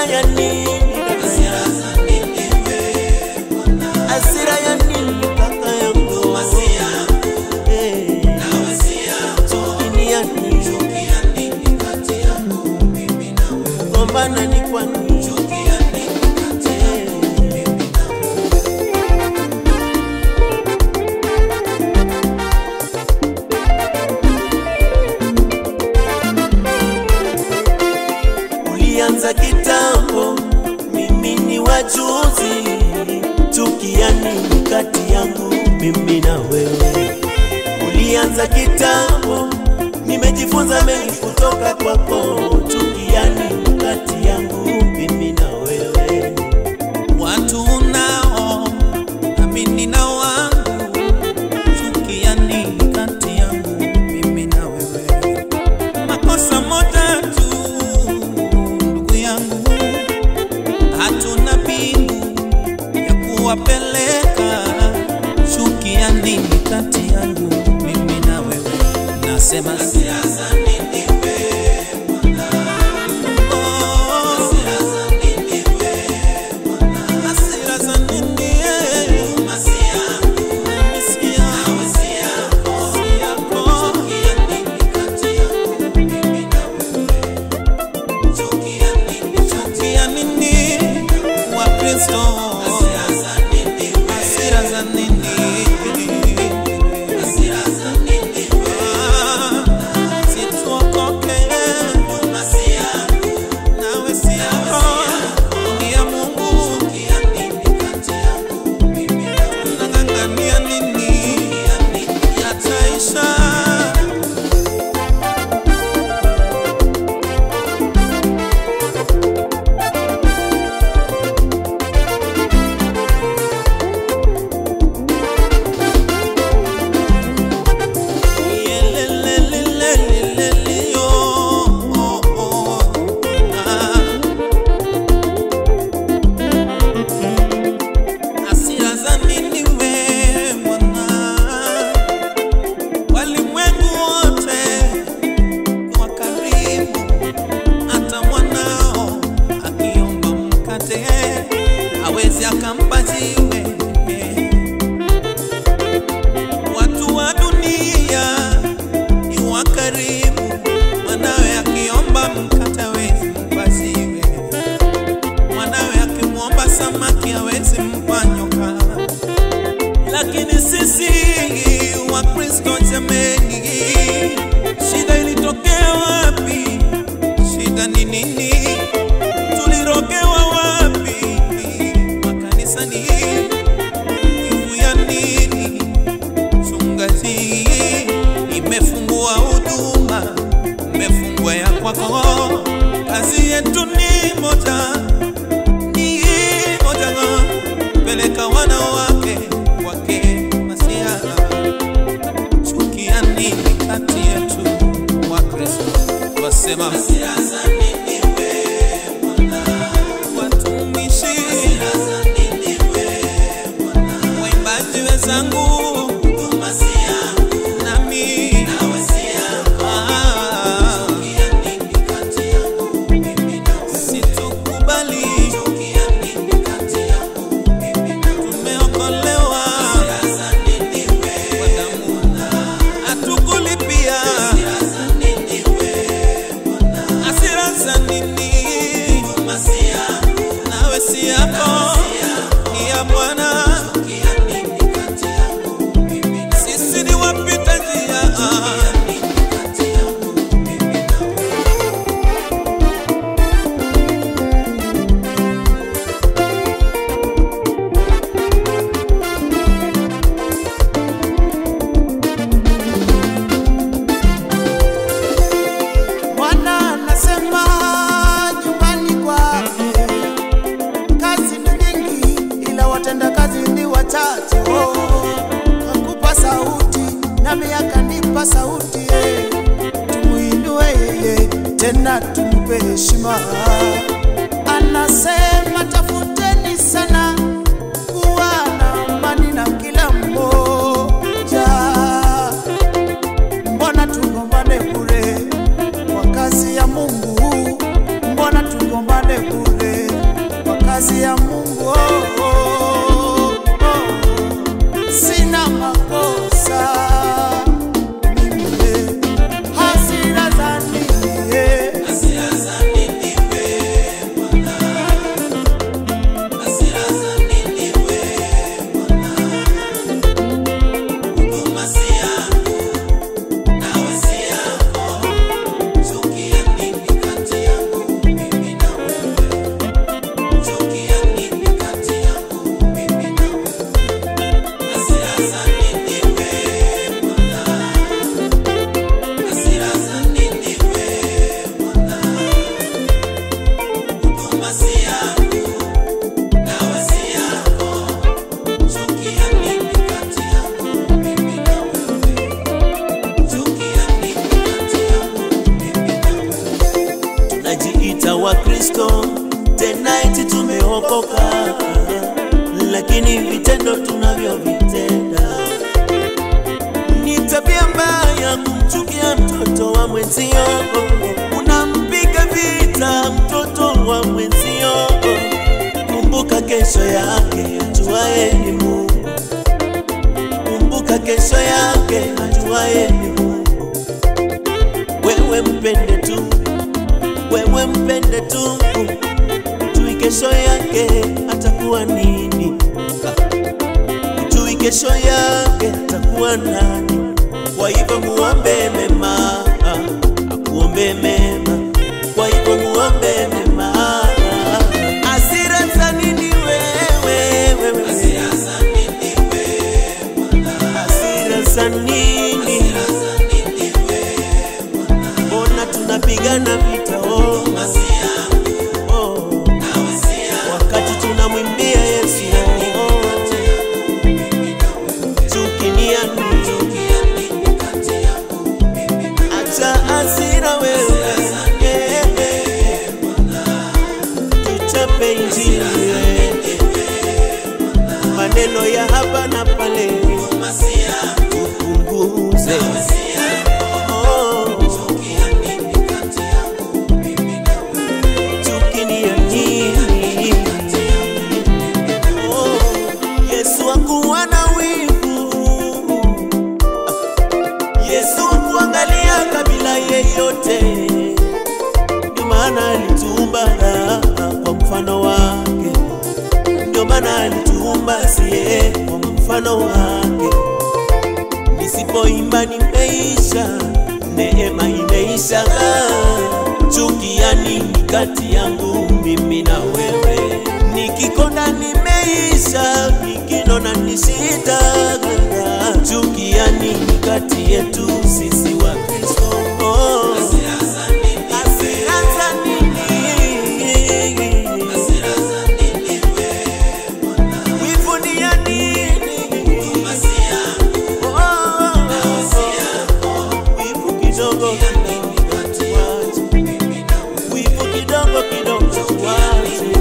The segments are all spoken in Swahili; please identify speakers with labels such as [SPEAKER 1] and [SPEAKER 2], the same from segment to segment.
[SPEAKER 1] ya nini kaka yangu? Hasira ya nini kaka yangu? Eh, chuki ya nini? Gombana ni kwa nini? Eh, Ulianza kitambo, mimi ni wajuzi. Chuki ya nini kati yangu mimi na wewe? Ulianza kitambo, nimejifunza mengi kutoka kwako. Chuki ya nini kati yangu mimi na wewe?
[SPEAKER 2] watu unao amini na wangu chukia nini kati yangu mimi na wewe makosa moja tu ndugu yangu hatuna mbingu ya kuwapeleka chukia nini kati yangu mimi na wewe nasema siasa nini wewe oh, hasira za nini eh? Misi yako, si yako. Chukia nini Wakristo? Hasira za nini? Ah, situokoke. Nawe si yako, ni ya Mungu. Unang'ang'ania nini? Yataisha. Yelelelelelelele, oh, oh, oh. Ah. Hasira za nini we mwana? Walimwengu wote wa karibu, hata mwanao akiomba mkate hawezi akampa jiwe. Watu wa dunia ni wa karibu, mwanawe akiomba mkate hawezi mpa jiwe mwanawe akimwomba samaki hawezi mpa nyoka. Lakini sisi Wakristo jameni, shida ilitokea wapi? Shida ni nini? Tulirogewa wapi? Makanisani, wivu ya nini? Chungaji imefungua huduma, imefungua ya kwako. Kazi yetu ni moja ni moja peleka wanawake wake Masia. Chukia nini kati yetu wa Kristo? Wasema watumishi, waimbaji wenzangu, nami Ah, situkubali tumeokolewa kwa damu hatukulipia hasira za nini nawe si yako ni ya bwana sisi ni wapita njia
[SPEAKER 3] Bwana anasema nyumbani kwake kazi ni nyingi, ila watenda kazi ni wachache. Oh, kakupa sauti nami akanipa sauti, eh. tumuinue yeye tena tumpe heshima. Anasema tafuteni sana kuwa na amani na kila mmoja mbona tugombane bure kwa kazi ya Mungu? Mbona tugombane bure? kazi ya Mungu oh, oh, oh. Sina makosa mimi, hasira za nini eh?
[SPEAKER 1] tunajiita Wakristo tena eti tumeokoka, lakini vitendo tunavyovitenda ni tabia mbaya, kumchukia mtoto wa mwenzio, unampiga vita mtoto wa mwenzio. Kumbuka kesho yake ajuaye ni Mungu, kumbuka kesho yake ajuaye ni Mungu. Wewe mpende tu wewe mpende tu, ujui kesho yake atakuwa nini, ujui kesho yake atakuwa nani. Kwa hivyo muombe mema, akuombe mema, kwa hivyo muombe mema. Hasira za nini wewe, wewe? Hasira za nini? Mbona tunapigana vita oh, oh, wakati tunamwimbia Yesu oh, chuki ni ya nini? Acha hasira wewe, eh, eh, tuchape Injili maneno ya hapa na pale tupunguze oh, chuki ni ya nini? Oh, Yesu hakuwa na wivu. Yesu hakuangalia kabila yeyote, ndio maana alituumba kwa mfano wake, ndio maana alituumba siye kwa mfano wake. Nisipoimba nimeisha, neema imeisha. Chuki ya nini kati yangu mimi na wewe? Nikikonda nimeisha, nikinona ni shida. Chuki ya nini kati yetu sisi wa Kristo? Oh, hasira za nini? Wivu ni ya nini? Oh, wivu kidogo tuache. Wivu kidogo kidogo tuache.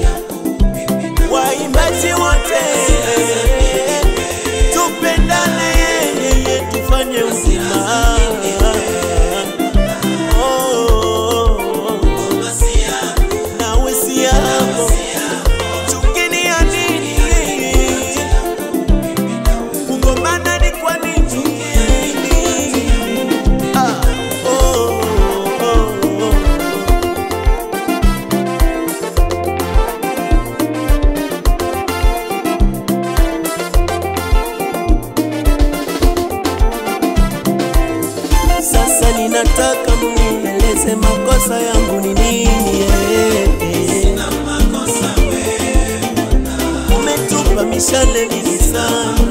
[SPEAKER 1] Waimbaji wote tupendane, yeye tufanye uzima. Oh, nawe si yako chuki ni ya nini? Kugombana ni kwa nini? Ah, oh, oh, oh. Sasa ninataka munieleze makosa yangu ni nini? eh, eh. Umetupa mishale mingi sana